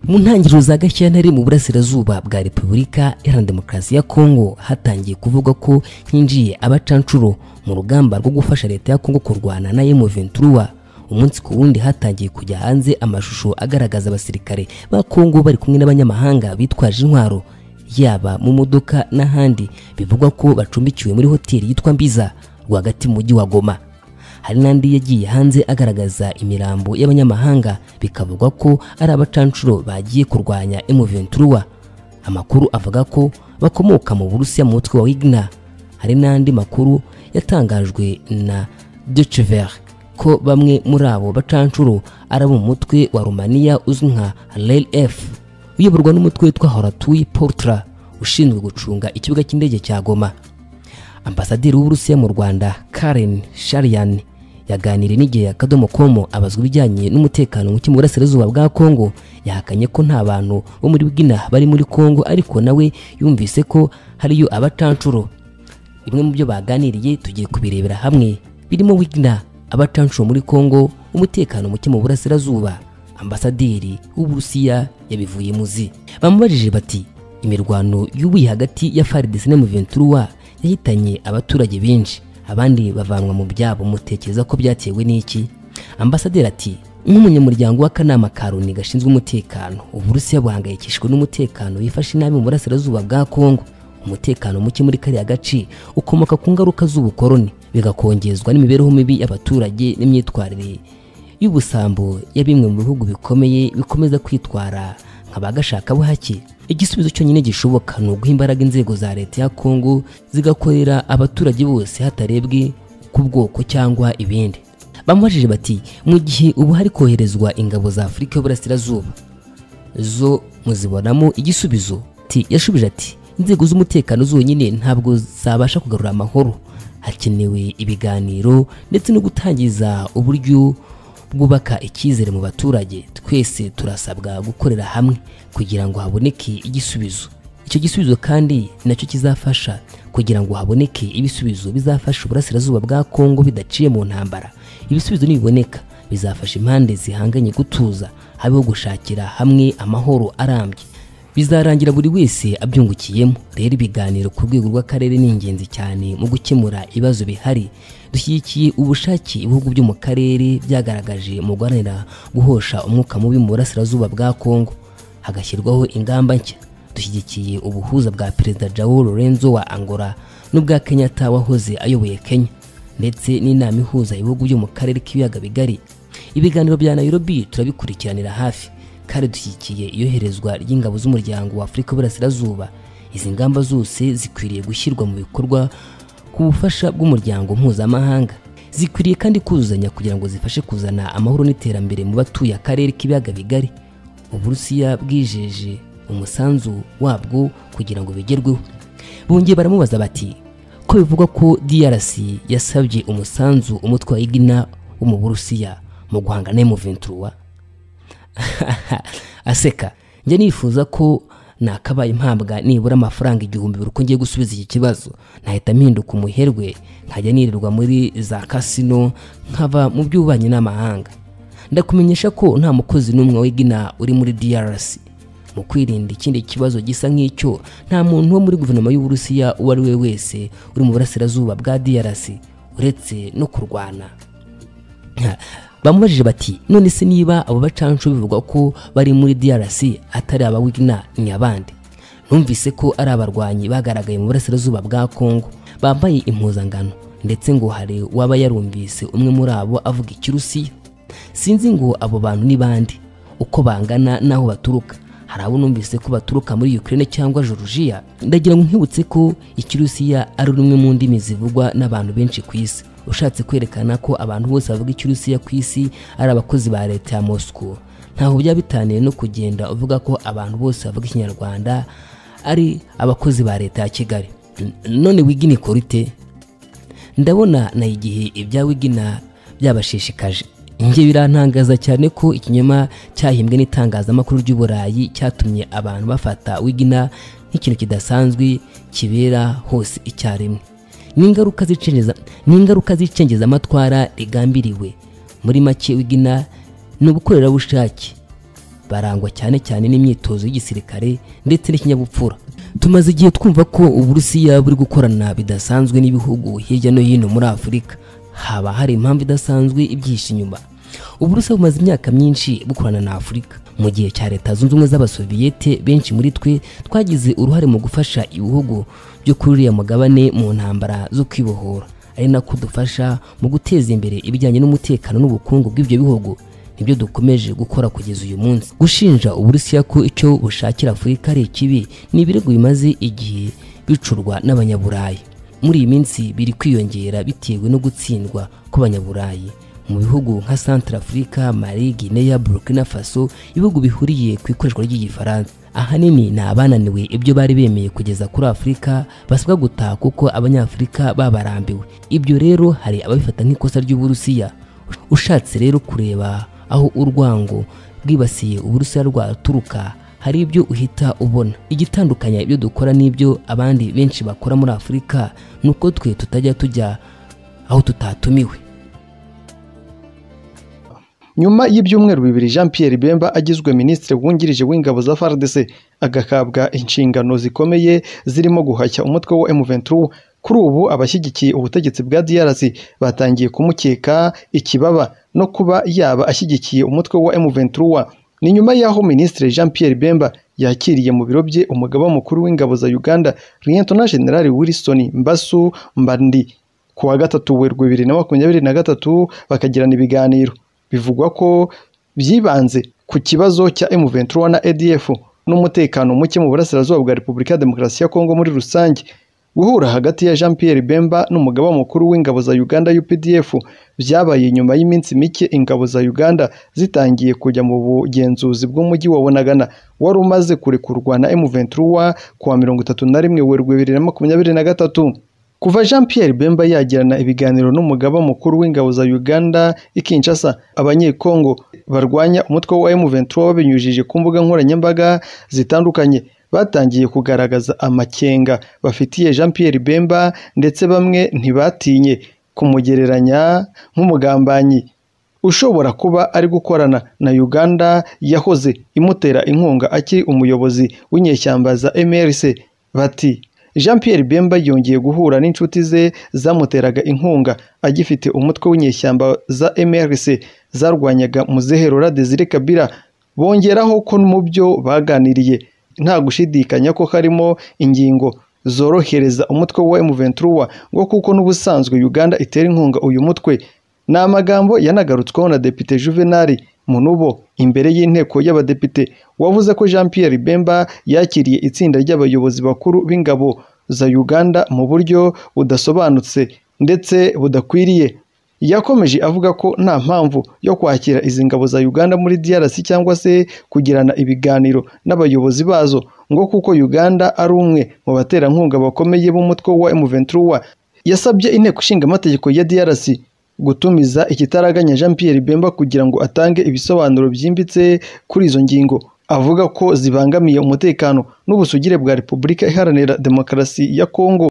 mu ntangiriro za gashyantare mu burasirazuba bwa repubulika iharanira demokarasi ya kongo hatangiye kuvugwa ko hinjiye abacanshuro mu rugamba rwo gufasha leta ya kongo kurwana na emu ventura umunsi ku wundi hatangiye kujya hanze amashusho agaragaza abasirikare ba kongo bari kumwe n'abanyamahanga bitwaje intwaro yaba mu modoka n'ahandi bivugwa ko bacumbikiwe muri hoteli yitwa mbiza rwagati mu mujyi wa goma hari n'andi yagiye hanze agaragaza imirambo y'abanyamahanga bikavugwa ko ari abacanshuro bagiye kurwanya emuventuruwa amakuru avuga ko bakomoka mu burusiya mu mutwe wa wigna hari n'andi makuru yatangajwe na Deutsche ko bamwe muri abo bacanshuro ari abo mu mutwe wa rumaniya uzwi nka rlf uyoborwa n'umutwe witwa horatuyi portra ushinzwe gucunga ikibuga cy'indege cya goma ambasaderi w'uburusiya mu rwanda karen sharian yaganiriye n'igihe ya kadomo komo abazwa ibijyanye n'umutekano muke mu burasirazuba bwa kongo yahakanye ko nta bantu bo muri bwina bari muri kongo ariko nawe yumvise ko hariyo abacanshuro bimwe mu byo baganiriye tugiye kubirebera hamwe birimo wigina abacanshuro muri kongo umutekano muke mu burasirazuba ambasaderi w'uburusiya yabivuye muzi bamubajije bati imirwano y'ubuye hagati ya FARDC na M23 yahitanye abaturage benshi abandi bavanwa mu byabo mutekereza ko byatewe n'iki ambasaderi ati nk'umunyamuryango w'akanama ka loni gashinzwe umutekano uburusiya buhangayikishijwe n'umutekano wifashe inabi mu burasirazuba bwa kongo umutekano muke muri kariya gace ukomoka ku ngaruka z'ubukoroni bigakongezwa n'imibereho mibi y'abaturage n'imyitwarire y'ubusambo ya bimwe mu bihugu bikomeye bikomeza kwitwara nk'abagashakabuhake igisubizo cyonyine gishoboka ni uguha imbaraga inzego za leta ya kongo zigakorera abaturage bose hatarebwe ku bwoko cyangwa ibindi bamubajije bati mu gihe ubu hari koherezwa ingabo za afurika y'uburasirazuba zo muzibonamo igisubizo ti yashubije ati inzego z'umutekano zonyine ntabwo zabasha kugarura amahoro hakenewe ibiganiro ndetse no gutangiza uburyo bwubaka icyizere mu baturage twese turasabwa gukorera hamwe kugira ngo haboneke igisubizo icyo gisubizo kandi nacyo kizafasha kugira ngo haboneke ibisubizo bizafasha uburasirazuba bwa kongo bidaciye mu ntambara ibisubizo nibiboneka bizafasha impande zihanganye gutuza habeho gushakira hamwe amahoro arambye bizarangira buri wese abyungukiyemo rero ibiganiro ku rwego rw'akarere ni ingenzi cyane mu gukemura ibibazo bihari dushyigikiye ubushake ibihugu byo mu karere byagaragaje mu guharanira guhosha umwuka mubi mu burasirazuba bwa kongo hagashyirwaho ingamba nshya dushyigikiye ubuhuza bwa perezida jao lorenzo wa angola n'ubwa kenyatta wahoze ayoboye kenya ndetse n'inama ihuza ibihugu byo mu karere k'ibiyaga bigari ibiganiro bya nairobi turabikurikiranira hafi kandi dushyigikiye iyoherezwa ry'ingabo z'umuryango wa afurika y'uburasirazuba izi ngamba zose zikwiriye gushyirwa mu bikorwa ku bufasha bw'umuryango mpuzamahanga zikwiriye kandi kuzuzanya kugira ngo zifashe kuzana amahoro n'iterambere mu batuye akarere k'ibiyaga bigari uburusiya bwijeje umusanzu wabwo kugira ngo bigerweho bongeye baramubaza bati ko bivugwa ko drc yasabye umusanzu umutwe wa igina wo mu burusiya mu guhangana n'emuventuruwa aseka njya nifuza ko nakabaye impambwa nibura amafaranga igihumbi buri uko ngiye gusubiza iki kibazo nahita mpinduka umuherwe nkajya nirirwa muri za kasino nkava mu by'ububanyi n'amahanga ndakumenyesha ko nta mukozi n'umwe w'igina uri muri drc mu kwirinda ikindi kibazo gisa nk'icyo nta muntu wo muri guverinoma y'uburusiya uwo ari we wese uri mu burasirazuba bwa drc uretse no kurwana bamubajije bati none se niba abo bacancu bivugwa ko bari muri drc atari aba wigna ni abandi numvise ko ari abarwanyi bagaragaye mu burasirazuba bwa kongo bambaye impuzangano ndetse ngo hari uwaba yarumvise umwe muri abo avuga ikirusiya sinzi ngo abo bantu ni bandi uko bangana n'aho baturuka hari abo numvise ko baturuka muri ukraine cyangwa georgia ndagira ngo nkibutse ko ikirusiya ari rumwe mu ndimi zivugwa n'abantu benshi ku isi ushatse kwerekana ko abantu bose bavuga ikirusiya ku isi ari abakozi ba leta ya moscow ntaho byaba bitaniye no kugenda uvuga ko abantu bose bavuga ikinyarwanda ari abakozi ba leta ya kigali none wigina ikora ite ndabona na igihe ibya wigina byabashishikaje njye birantangaza cyane ko ikinyoma cyahimbwe n'itangazamakuru ry'uburayi cyatumye abantu bafata wigina nk'ikintu kidasanzwe kibera hose icyarimwe ni ingaruka z'icengeza amatwara rigambiriwe muri make wigina ni ubukorerabushake barangwa cyane cyane n'imyitozo y'igisirikare ndetse n'ikinyabupfura tumaze igihe twumva ko uburusiya buri gukorana bidasanzwe n'ibihugu hirya no hino muri afurika haba hari impamvu idasanzwe ibyihishe inyuma uburusiya bumaze imyaka myinshi bukorana na afurika mu gihe cya leta zunze ubumwe z'abasoviyete benshi muri twe twagize uruhare mu gufasha ibihugu byo kuri uriya mugabane mu ntambara zo kwibohora ari nako dufasha mu guteza imbere ibijyanye n'umutekano n'ubukungu bw'ibyo bihugu nibyo dukomeje gukora kugeza uyu munsi gushinja uburusiya ko icyo bushakira afurika ari ikibi ni ibirego bimaze igihe bicurwa n'abanyaburayi muri iyi minsi biri kwiyongera bitewe no gutsindwa kw'abanyaburayi mu bihugu nka Central Africa, Mali, Guinea, Burkina Faso ibihugu bihuriye ku ikoreshwa ry'igifaransa ahanini ni abananiwe ibyo bari bemeye kugeza kuri Afurika basabwa gutaha kuko abanyafurika babarambiwe ibyo rero hari ababifata nk'ikosa ry'uburusiya ushatse rero kureba aho urwango rwibasiye uburusiya rwaturuka hari ibyo uhita ubona igitandukanya ibyo dukora n'ibyo abandi benshi bakora muri afurika ni uko twe tutajya tujya aho tutatumiwe nyuma y'ibyumweru bibiri jean pierre bemba agizwe minisitiri wungirije w'ingabo za fardc agahabwa inshingano zikomeye zirimo guhashya umutwe wa m23 kuri ubu abashyigikiye ubutegetsi bwa drc batangiye kumukeka ikibaba no kuba yaba ashyigikiye umutwe wa m23 ni nyuma y'aho minisitiri jean pierre bemba yakiriye mu biro bye umugaba mukuru w'ingabo za uganda liyetona generali wilson mbasu mbandi ku wa gatatu werwe bibiri na makumyabiri na gatatu bakagirana ibiganiro bivugwa ko byibanze ku kibazo cya M23 na ADF n'umutekano muke mu burasirazuba bwa Repubulika ya Demokarasi ya Kongo muri rusange guhura hagati ya Jean Pierre Bemba n'umugaba mukuru w'ingabo za Uganda UPDF byabaye nyuma y'iminsi mike ingabo za Uganda zitangiye kujya mu bugenzuzi bw'umujyi wa Bunagana wari umaze kurekurwa na M23 ku wa mirongo itatu na rimwe Werurwe bibiri na makumyabiri na gatatu kuva jean Pierre bemba yagirana ibiganiro n'umugaba mukuru w'ingabo za uganda i Kinshasa abanyekongo barwanya umutwe wa M23 babinyujije ku mbuga nkoranyambaga zitandukanye batangiye kugaragaza amakenga bafitiye jean Pierre bemba ndetse bamwe ntibatinye kumugereranya nk'umugambanyi ushobora kuba ari gukorana na uganda yahoze imutera inkunga akiri umuyobozi w'inyeshyamba za mrc bati jean Pierre bemba yongeye guhura n'inshuti ze zamuteraga inkunga agifite umutwe w'inyeshyamba za mrc zarwanyaga muzeherora desire kabira bongeraho ko mu byo baganiriye nta gushidikanya ko harimo ingingo zorohereza umutwe wa m23 ngo kuko n'ubusanzwe uganda itera inkunga uyu mutwe ni amagambo yanagarutsweho na depite juvenali munubo imbere y'inteko y'abadepite wavuze ko jean Pierre bemba yakiriye itsinda ry'abayobozi bakuru b'ingabo za uganda mu buryo budasobanutse ndetse budakwiriye yakomeje avuga ko nta mpamvu yo kwakira izi ngabo za uganda muri drc cyangwa se kugirana ibiganiro n'abayobozi bazo ngo kuko uganda ari umwe mu baterankunga bakomeye b'umutwe wa m23 yasabye inteko ishinga amategeko ya drc gutumiza ikitaraganya jean Pierre bemba kugira ngo atange ibisobanuro byimbitse kuri izo ngingo avuga ko zibangamiye umutekano n'ubusugire bwa repubulika iharanira demokarasi ya kongo